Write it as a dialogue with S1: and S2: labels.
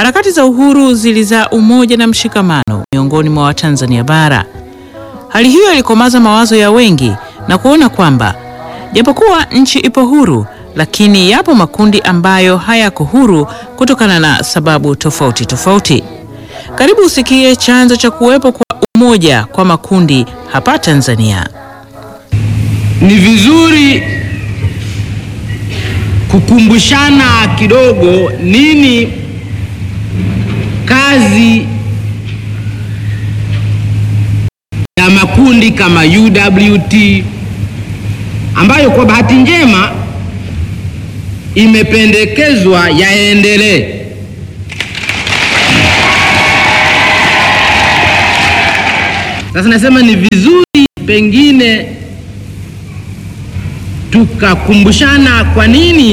S1: Harakati za uhuru zilizaa umoja na mshikamano miongoni mwa Watanzania bara. Hali hiyo ilikomaza mawazo ya wengi na kuona kwamba japokuwa nchi ipo huru, lakini yapo makundi ambayo hayako huru kutokana na sababu tofauti tofauti. Karibu usikie chanzo cha kuwepo kwa umoja kwa makundi hapa Tanzania.
S2: Ni vizuri kukumbushana kidogo nini kazi ya makundi kama UWT ambayo kwa bahati njema imependekezwa yaendelee. Sasa nasema ni vizuri pengine tukakumbushana kwa nini